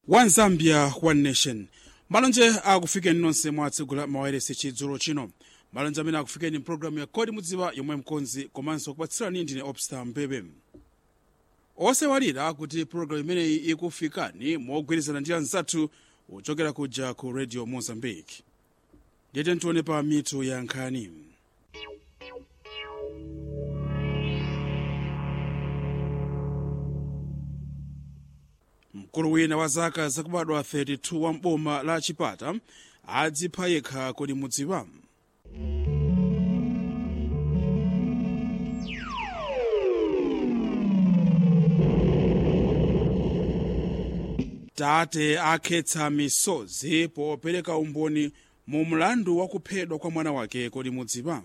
one zambia one nation malonje akufikeni nonse mwatsegula mawairesi chidzulo chino malonje amene akufikeni mpulogalamu ya kodi mudziwa yomwe mkonzi komanso kupatsirani ndine opstar mbebe osewalira kuti pulogalamu imeneyi ikufikani mogwirizana ndi anzathu ochokera kuja ku radio mozambique ndiyete ntione pa mitu ya nkhani mkulu wina wa zaka zakubadwa 32 wa mboma la chipata adzipha yekha kodi mudziwa tate akhetsa misozi popereka umboni mu mlandu wa kuphedwa kwa mwana wake kodi mudziwa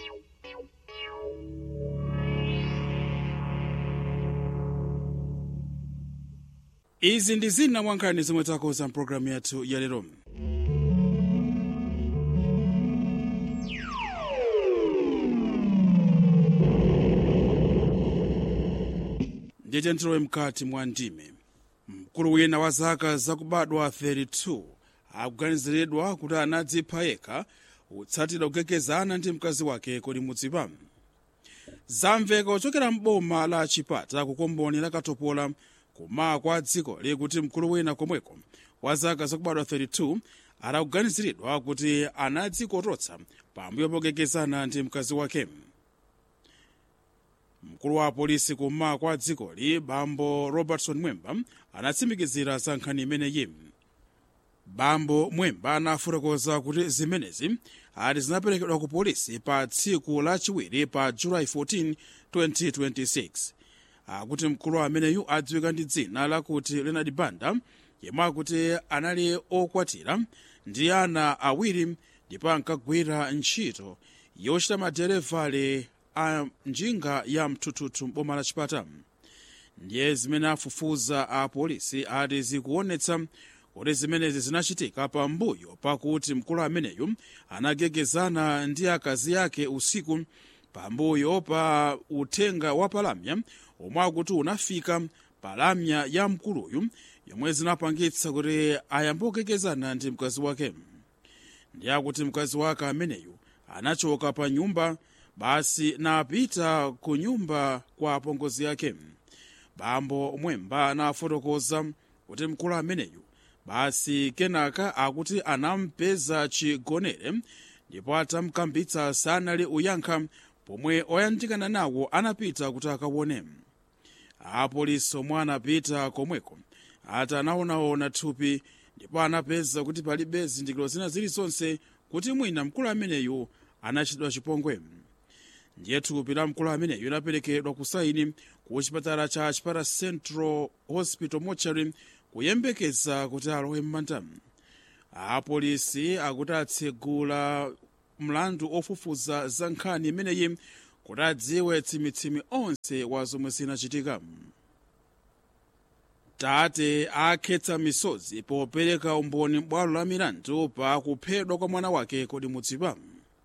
izi ndi zina mwa nkhani zomwe takonza mpulogalamu yathu ya lero ndiyete ntilowe mkati mwa ndime mkulu wina wa zaka zakubadwa 32 akuganiziridwa kuti anadzipha yekha kutsatira kugekezana ndi mkazi wake kodi mudziwa zamveka kuchokera mboma la chipata kukomboni la katopola kuma kwa dziko likuti mkulu wina komweko wa zaka zakubadwa 32 adakuganiziridwa kuti anadzikototsa pambuyo pogekezana ndi mkazi wake mkulu wa polisi kuma kwa dzikoli bambo robertson mwemba anatsimikizira za nkhani imeneyi bambo mwemba anafotokoza kuti zimenezi ati zinaperekedwa ku polisi pa tsiku lachiwiri pa julayi 14 2026 akuti mkulu ameneyu adziwika ndi dzina lakuti leonard banda yemwe akuti anali okwatira ndi ana awiri ndipo ankagwira ntchito yochita maderevale a njinga ya mthuthuthu mboma la chipata ndiye zimene afufuza a polisi ati zikuonetsa kuti zimenezi zinachitika pambuyo pakuti mkulu ameneyu anagekezana ndi akazi ake usiku pambuyo pa uthenga wa palamya omwe akuti unafika palamya ya mkuluyu yomwe zinapangitsa kuti ayambe kugekezana ndi mkazi wake ndiye akuti mkazi wake ameneyu anachoka pa nyumba basi napita ku nyumba kwa apongozi yake bambo mwemba anafotokoza kuti mkulu ameneyu basi kenaka akuti anampeza chigonere ndipo atamkambitsa sanali uyankha pomwe oyandikana nawo anapita kuti akaone apolisi omwe anapita komweko ati anaonaona thupi ndipo anapeza kuti palibe zindikiro zina zilizonse kuti mwina mkulu ameneyu anachitidwa chipongwe ndiye thupi la mkulu ameneyu linaperekedwa ku saini ku chipatala cha chipata central hospital mortuary kuyembekeza kuti alowe m'manda apolisi akuti atsegula mlandu ofufuza za nkhani imeneyi kuti adziwe tsimitsimi onse wa zomwe zinachitika tate akhetsa misozi popereka umboni bwalo la milandu pa kuphedwa kwa mwana wake kodi mudziwa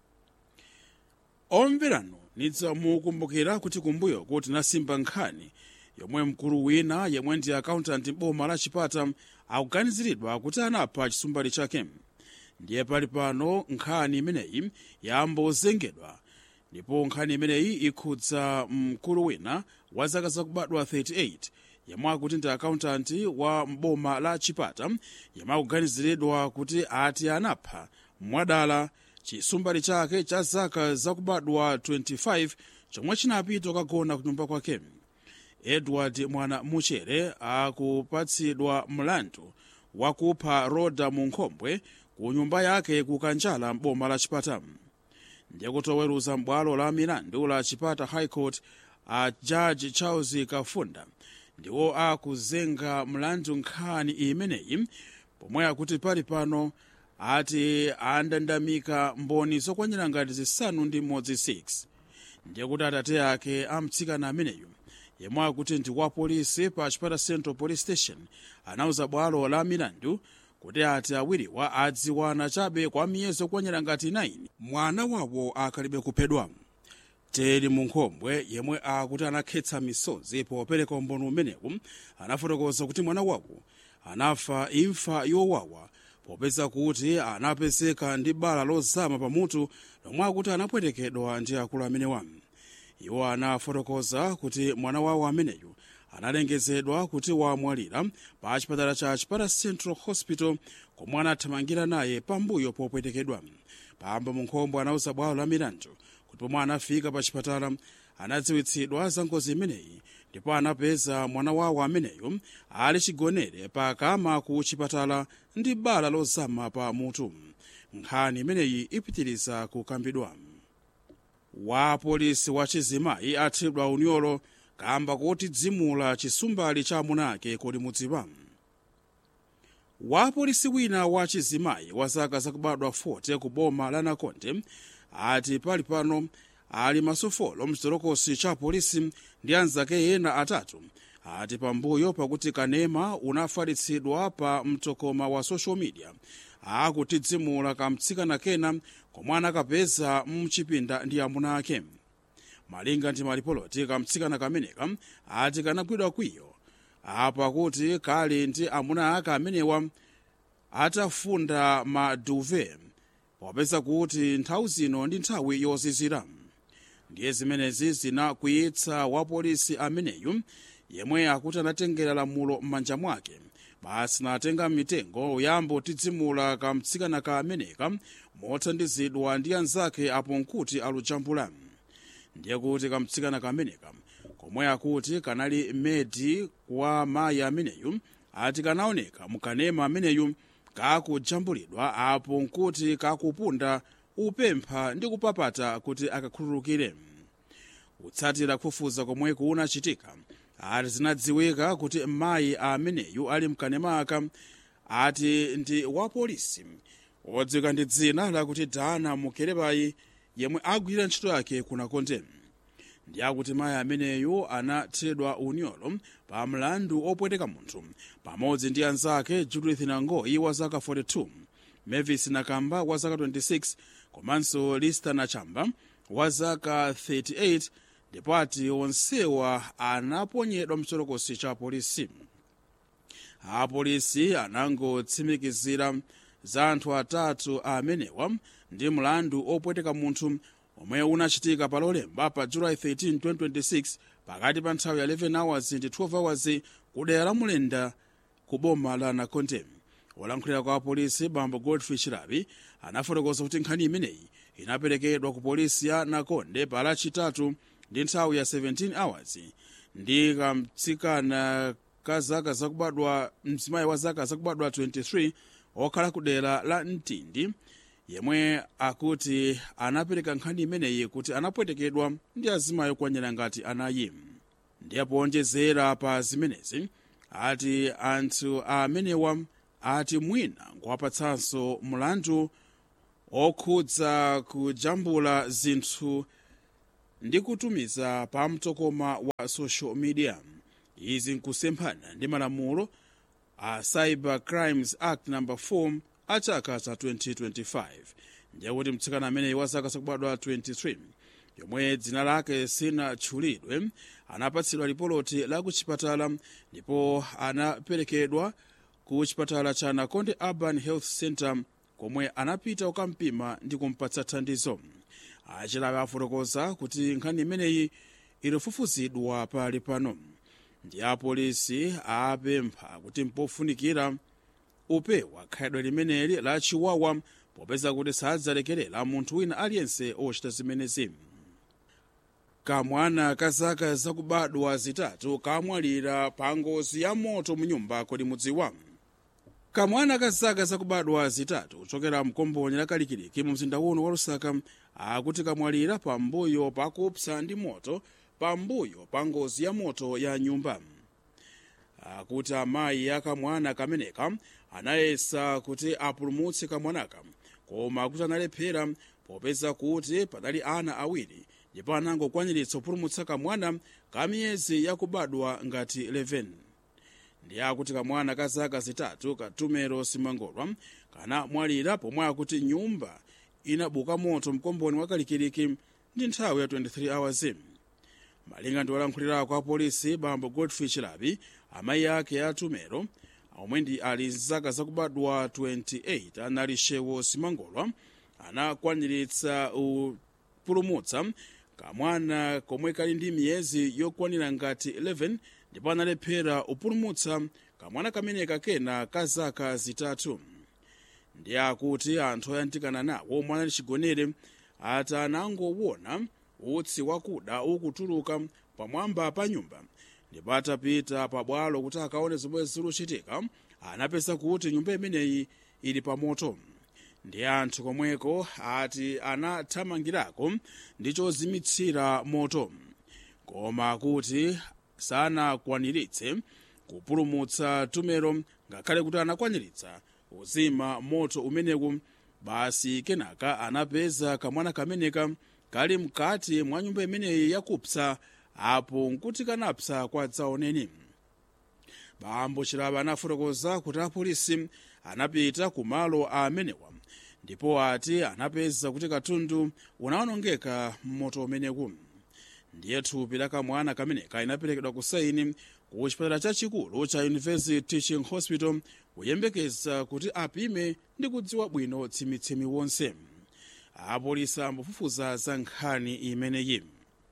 omverano nidzamukumbukira kuti kumbuyo kuti nasimba nkhani yomwe mkulu wina yemwe ndi akauntanti boma la chipata akuganiziridwa kuti anapha chisumbali chake ndiye pali pano nkhani imeneyi yambozengedwa ndipo nkhani imeneyi ikhudza mkulu wina wa zaka zakubadwa 38 yemwe akuti ndi akauntanti wa mboma la chipata yemwe akuganiziridwa kuti ati anapha mwadala chisumbali chake cha zaka zakubadwa 25 chomwe chinapita kukagona ku nyumba kwake edward mwana muchere akupatsidwa mlandu wakupha roda munkhombwe ku nyumba yake ku kanjala mboma la chipata ndiye kuti oweruza m'bwalo la milandu la chipata high court a jaji charles kafunda ndiwo akuzenga mlandu nkhani imeneyi pomwe akuti pali pano ati andandamika mboni zokwanira ngati zisanu ndi mmodzi 6 ndiye kuti atate ake amtsikana ameneyu yemwe akuti ndi wa polisi pa chipata central police station anauza bwalo la milandu kuti ati awiriwa adziwana chabe kwa miyezi okwanira ngati 9 mwana wawo akalibe kuphedwa teri munkhombwe yemwe akuti anakhetsa misozi popereka umboni umenewu anafotokoza kuti mwana wawo anafa imfa yowawa popeza kuti anapezeka ndi bala lozama pamutu lomwe akuti anapwetekedwa ndi akulu amenewa iwo anafotokoza kuti mwana wawo ameneyu analengezedwa kuti wamwalira pa chipatala cha chipata central hospital komwe anathamangira naye pambuyo popwetekedwa pamba munkhombo anauza bwalo la milandu kuti pomwe anafika pa chipatala anadziwitsidwa za ngozi imeneyi ndipo anapeza mwana wawo ameneyu ali chigonere pakama ku chipatala ndi bala lozama pa mutu nkhani imeneyi ipitiriza kukambidwa wa polisi wa chizimayi athedwa unyolo kamba kuti dzimula chisumbali cha amuna ake kodi mudziwa wa polisi wina wa chizimayi wa zaka zakubadwa 40 ku boma la nakonde ati pali pano ali masofolo mchitolokosi cha polisi ndi anzake ena atatu ati pambuyo pakuti kanema unafalitsidwa pa mtokoma wa social media akutidzimula kamtsikana kena komwe anakapeza mchipinda ndi amuna ake malinga ndi malipoloti kamtsikana kameneka ati kanagwidwa kwiyo apa kuti kali ndi amuna ake amenewa atafunda maduve popeza kuti nthawi zino ndi nthawi yozizira ndiye zimenezi zinakwiyitsa wa polisi ameneyu yemwe akuti anatengera lamulo m'manja mwake basi natenga mitengo uyambo tidzimula kamtsikana ka ameneka mothandizidwa ndi anzake apo nkuti alujambula ndiye kuti kamtsikana kameneka komwe akuti kanali medi kwa mayi ameneyu ati kanaoneka mukanema ameneyu kakujambulidwa apo nkuti kakupunda upempha ndi kupapata kuti akakhululukire kutsatira kufufuza komwe kunachitika ati zinadziwika kuti mayi ameneyu ali mkanemaka ati ndi wa polisi odziwika ndi dzina lakuti dana mukelebayi yemwe agwirira ntchito yake kunakonde ndi akuti mayi ameneyu anathedwa unyolo pa mlandu opweteka munthu pamodzi ndi anzake judith nangoyi wa zaka 42 mavis nakamba wa zaka 26 komanso lista nachamba wa zaka 38 ndipo ati onsewa anaponyedwa mchitolokosi cha polisi apolisi anangotsimikizira za anthu atatu amenewa ndi mlandu opweteka munthu omwe unachitika pa lolemba pa july 13 2026 pakati pa nthawi ya 11 hours ndi 12 hours kudera la mulenda ku boma la nakonde wolankhulira kwa polisi bambo godfrey chirabi anafotokoza kuti nkhani imeneyi inaperekedwa ku polisi ya nakonde pa lachitatu ndi nthawi ya 17 hours ndi kamtsikana ka zaka zakubadwa mzimayi wa zaka zakubadwa 23 okhala ku dera la mtindi yemwe akuti anapereka nkhani imeneyi kuti anapwetekedwa ndi azimayi okwanira ngati anayi ndiye powonjezera pa zimenezi ati anthu amenewa ati mwina nkuwapatsanso mlandu okhudza kujambula zinthu ndi kutumiza pa mtokoma wa social media izi nkusemphana ndi malamulo a cyber crimes act number 4 a chaka cha 2025 ndiye kuti mtsikana ameneyi wa zaka zakubadwa 23 yomwe dzina lake sinatchulidwe anapatsidwa lipoloti la ku chipatala ndipo anaperekedwa ku chipatala cha nakonde urban health center komwe anapita kukampima ndi kumpatsa thandizo achilawe afotokoza kuti nkhani imeneyi ilifufuzidwa pali pano ndi apolisi apempha kuti mpofunikira upewa khalidwe limeneli la chiwawa popeza kuti sadzalekerera munthu wina aliyense ochita zimenezi kamwana ka zaka zakubadwa zitatu kamwalira pa ngozi ya moto mu nyumba kodi mudziwa kamwana ka zaka zakubadwa zitatu kuchokera mkomboni la kalikiliki mu mzinda uno wa lusaka akuti kamwalira pambuyo pakupsa ndi moto pambuyo pa ngozi ya moto ya nyumba akuti amayi akamwana kameneka anayesa kuti apulumutse kamwanaka koma kuti analephera popeza kuti padali ana awiri ndipo anangokwaniritsa kupulumutsa kamwana ka miyezi yakubadwa ngati 11 ndi akuti kamwana ka zaka zitatu katumero simangolwa kanamwalira pomwe akuti nyumba inabuka moto mkomboni wa kalikiliki ndi nthawi ya 23 hours malinga ndi wolankhulira kwa polisi bambo godfrey chilabi amayi ake atumero omwe ndi ali zaka zakubadwa 28 anali shewo simangolwa anakwaniritsa upulumutsa kamwana komwe kali ndi miyezi yokwanira ngati 11 ndipo analephera upulumutsa kamwana kameneka kena ka zaka zitatu ndi akuti anthu oyandikana nawo omwe anali chigonere ati anangowona utsi wakuda ukutuluka pamwamba pa nyumba ndipo atapita pabwalo kuti akaone zomwe zikuchitika anapeza kuti nyumba imeneyi ili pamoto ndi anthu komweko ati anathamangirako ndi chozimitsira moto koma kuti sanakwaniritse kupulumutsa tumero ngakhale kuti anakwaniritsa uzima moto umenewu basi kenaka anapeza kamwana kameneka kali mkati mwa nyumba imeneyi yakupsa apo nkuti kanapsa kwa dzaoneni bambo chilaba anafotokoza kuti apolisi anapita ku malo amenewa ndipo ati anapeza kuti katundu unawonongeka mmoto umenewu ndiye thupi la kamwana kameneka inaperekedwa ku saini ku chipatala chachikulu cha university teaching hospital kuyembekeza kuti apime ndi kudziwa bwino tsimitsimi wonse apolisi ambofufuza za nkhani imeneyi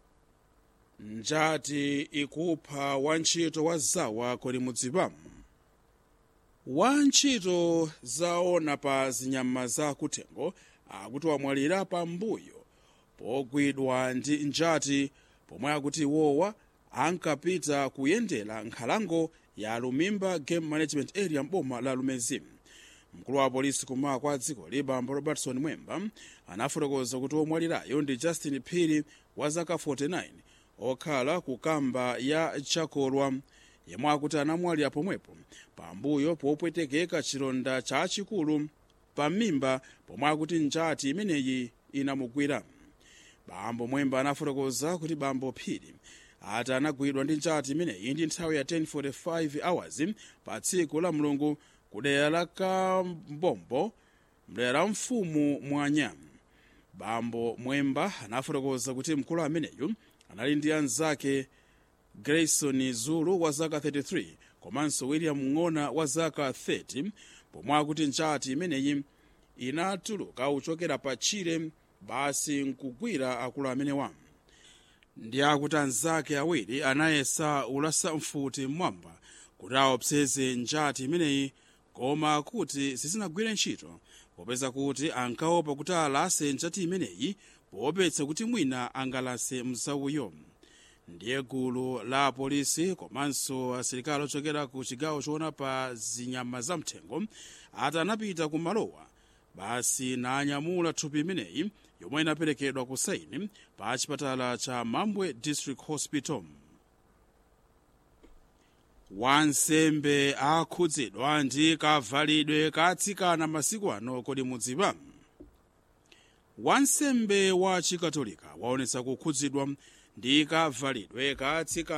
njati ikupha wantchito wa zawa kodi mudziwa wantchito zaona pa zinyama za kuthengo akuti wamwalira pambuyo pogwidwa ndi njati pomwe akuti iwowa ankapita kuyendera nkhalango ya lumimba game management area mboma la lumezi mkulu wa polisi kummawa kwa dziko libambo robertson mwemba anafotokoza kuti womwalirayo ndi justin phiri wa zaka 49 okhala ku kamba ya chakolwa yemwe akuti anamwalira pomwepo pambuyo popwetekeka chilonda chachikulu pamimba pomwe akuti njati imeneyi inamugwira bambo mwemba anafotokoza kuti bambo phiri ati anagwidwa ndi njati imeneyi ndi nthawi ya 1045 hours pa tsiku la mulungu ku dera la kambombo mdera la mfumu mwanya bambo mwemba anafotokoza kuti mkulu ameneyu anali ndi anzake grayson zulu wa zaka 33 komanso william ng'ona wa zaka 30 pomwe akuti njati imeneyi inatuluka kuchokera pa chire basi nkugwira akulu amenewa ndi akuti anzake awiri anayesa ulasa mfuti mmwamba kuti aopseze njati imeneyi koma kuti sizinagwire ntchito popeza kuti ankaopa kuti alase njati imeneyi poopetsa kuti mwina angalase mzauyo ndiye gulu la polisi komanso asilikali ochokera ku chigawo choona pa zinyama zamthengo ati anapita ku malowa basi nanyamula thupi imeneyi yomwe inaperekedwa ku saini pa chipatala cha mambwe district hospital wansembe akhudzidwa ndi kavalidwe katsikana masiku ano kodi mudziwa wansembe wa chikatolika waonetsa kukhudzidwa ndi kavalidwe katsikana